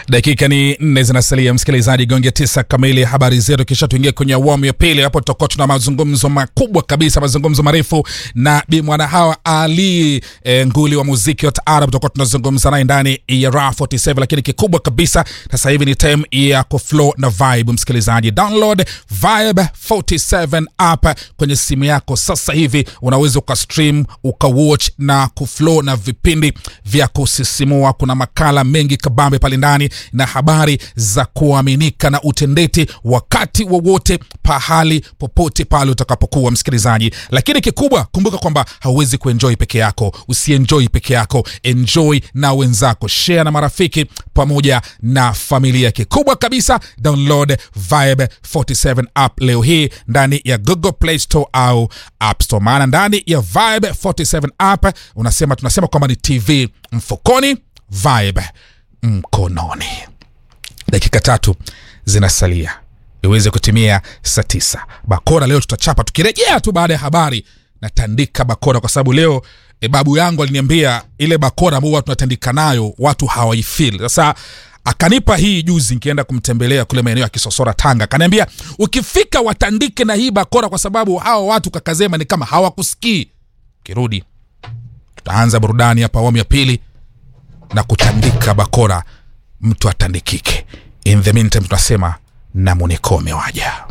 Dakika ni nne zinasalia, msikilizaji, gonge tisa kamili habari zetu, kisha tuingie kwenye awamu ya pili. Hapo tutakuwa tuna mazungumzo makubwa kabisa, mazungumzo marefu na Bi Mwana Hawa Ali e, nguli wa muziki wa taarab. Tutakuwa tunazungumza naye ndani ya Raha 47, lakini kikubwa kabisa sasa hivi ni time ya kuflow na vibe. Msikilizaji, download Vibe 47 app kwenye simu yako sasa hivi, unaweza ukastream ukawatch na kuflow na vipindi vya kusisimua. Kuna makala mengi kabambe pale ndani na habari za kuaminika na utendeti wakati wowote pahali popote pale utakapokuwa msikilizaji. Lakini kikubwa kumbuka kwamba hauwezi kuenjoy peke yako, usienjoy peke yako, enjoy na wenzako, share na marafiki pamoja na familia. Kikubwa kabisa, download Vibe 47 app leo hii ndani ya Google Play Store au App Store, maana ndani ya Vibe 47 app unasema tunasema kwamba ni TV mfukoni, Vibe mkononi. Dakika tatu zinasalia iweze kutimia saa tisa. Bakora leo tutachapa, tukirejea tu baada ya habari natandika bakora, kwa sababu leo e, babu yangu aliniambia ile bakora ambao huwa tunatandika nayo watu hawaifil. Sasa akanipa hii juzi, nikienda kumtembelea kule maeneo ya Kisosora, Tanga, akaniambia ukifika watandike na hii bakora, kwa sababu hawa watu kakazema ni kama hawakusikii. Kirudi tutaanza burudani hapa awamu ya pili na kutandika bakora, mtu atandikike. In the meantime tunasema namunikome waja